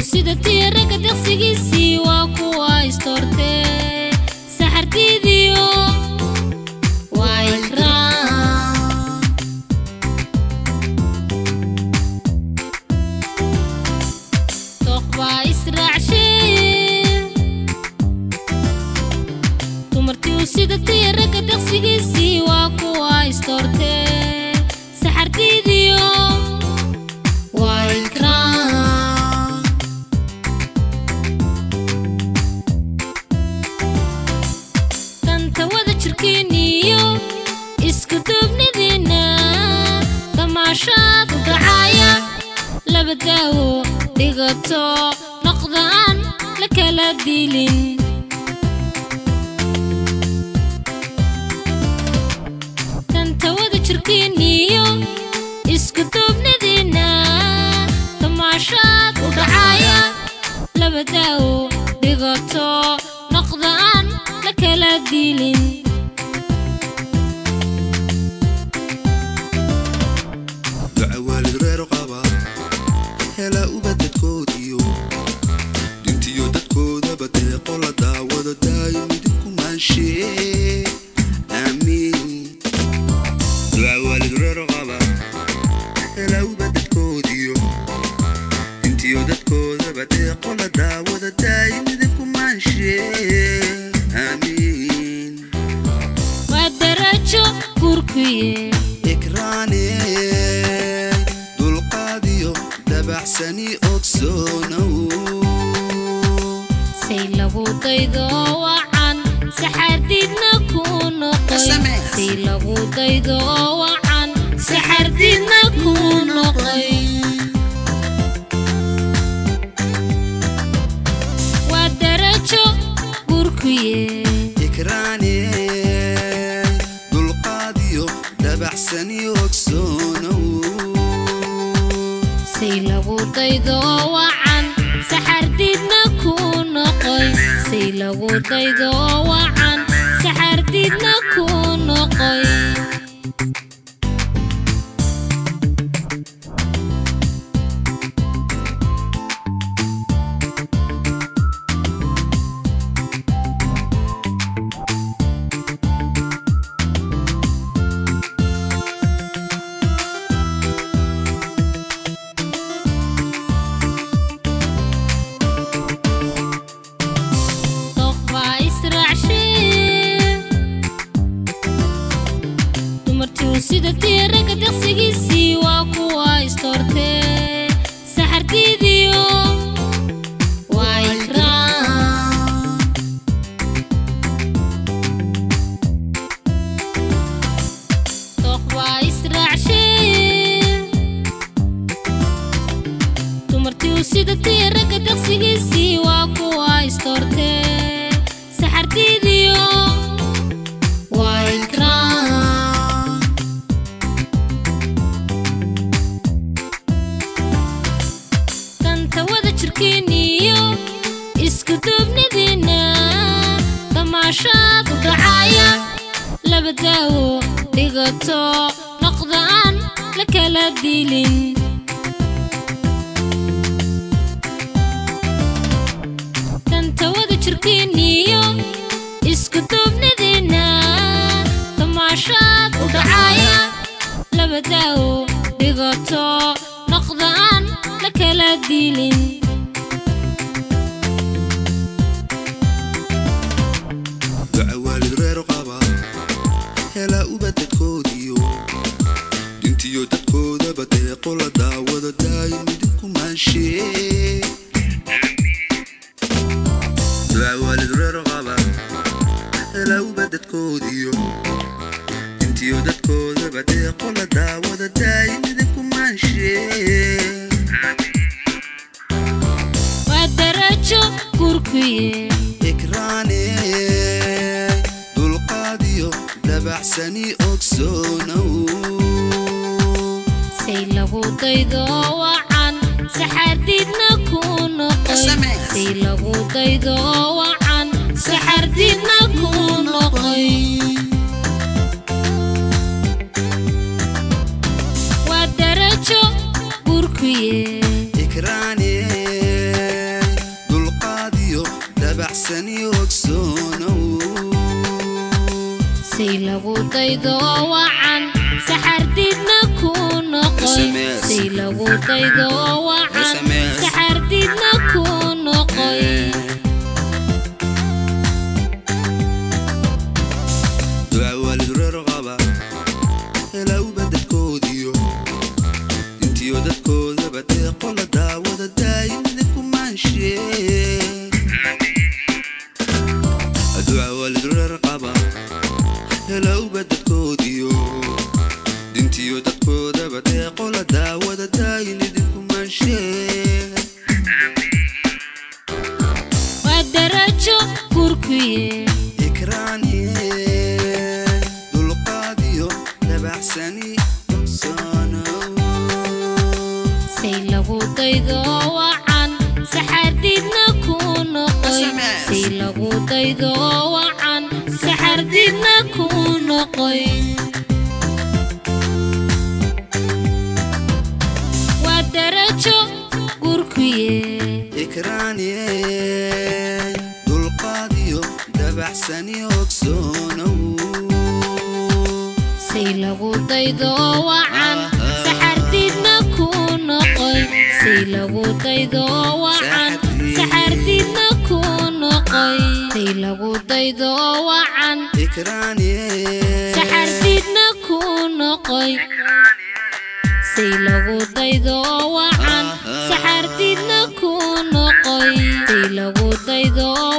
sida tiiraga deqsigiisii waa kuwa istoortee saxartiidiyo waa ikraan tooq baa israacshee dumartii sida tiiraga deqsigiisii waa kuwa istoortee saxartiidiyo waa ikraan danta wada jirkiiniyo isku duubnidiinna damaashaad u dhacaya laba daawo dhigato noqda aan la kala diilin danta wada jirkiiniyo isku duubnidiinna damaashaad u dhacaya laba daawo dhigato noqda aan la kala diilin duca waalid reer qaba hela uba dadkoodiyo dintiyo dadkoodaba deeqo la daawado daayo midibku maanshee aamiin duca waalid reer qaba hela uba dadkoodiyo dintiyo dadkoodaba deeqo la daawado daayo midibku maanshee aamiin waa darajo gurkuye ikraane dulqaadiyo dabacsani ogsoonow say lagu daydo wacan saxardiidna ku noqoy SMS. say lagu daydo wacan saxardiidna ku noqoy waa darajo gurkuye ikraane dulqaadiyo dabacsani ogsoonow say lagu daydo wacan saxardiidna ku noqoy say lagu daydo wacan saxardiidna ku noqoy dooq baa israacshee dumartii sida tiiraga deqsigiisii waa kuwa istoortee saxartiidiyo waa ikraan dooq baa israacshee dumartii sida tiiraga deqsigiisii waa kuwa istoortee saxartiidiyo waa ikraan danta wada jirkiiniyo isku duubnidiinna damaashaad u dhacaya laba daawo dhigato noqda aan la kala diilin danta wada jirkiiniyo isku duubnidiinna damaashaad u dhacaya laba daawo dhigato noqda aan la kala diilin duca waalid reer qaba hela uba dadkoodiyo dintiyo dadkoodaba deeqo la daawado daayo midibku maanshee duca waalid reer qaba hela uba dadkoodiyo dintiyo dadkoodaba deeqo la daawado daayo midibku maanshee waa darajo gurkuye ikraane dulqaadiyo dabacsani ogsoonow say lagu daydo wacan saxardiidna ku noqoy SMS. say lagu daydo wacan saxardiidna ku noqoy waa darajo gurkuye ikraane daydo wacan saxardiidna ku noqoy SMS. say lagu daydo wacan SMS. saxardiidna ku noqoy duca waalid reer qaba helowba dadkoodiyo intiyo dadkoodaba deeqo la daawada daayimda kumaanshe duca waalid reer qaba helowba dadkoodiyo dintiyo dadkoodaba deeqo la daawada daayimda kumaanshe waa darajo gurkuye ikraaniye dulqaadiyo dabacsani ogsoonow say lagu daydo wacan saxardiidna ku noqoy SMS. say lagu daydo wacan saxardiidna ku noqoy waa darajo gurkuye ikraaniye dulqaadiyo dabacsani ogsoonow say lagu daydo wacan Ah, ah. saxardiidna ku noqoy say lagu daydo wacan Saxardiid. saxardiidna ku noqoy say lagu daydo wacan ikraaniye saxardiidna ku noqoy say lagu daydo wacan Ah, ah. saxardiidna ku noqoy say lagu daydo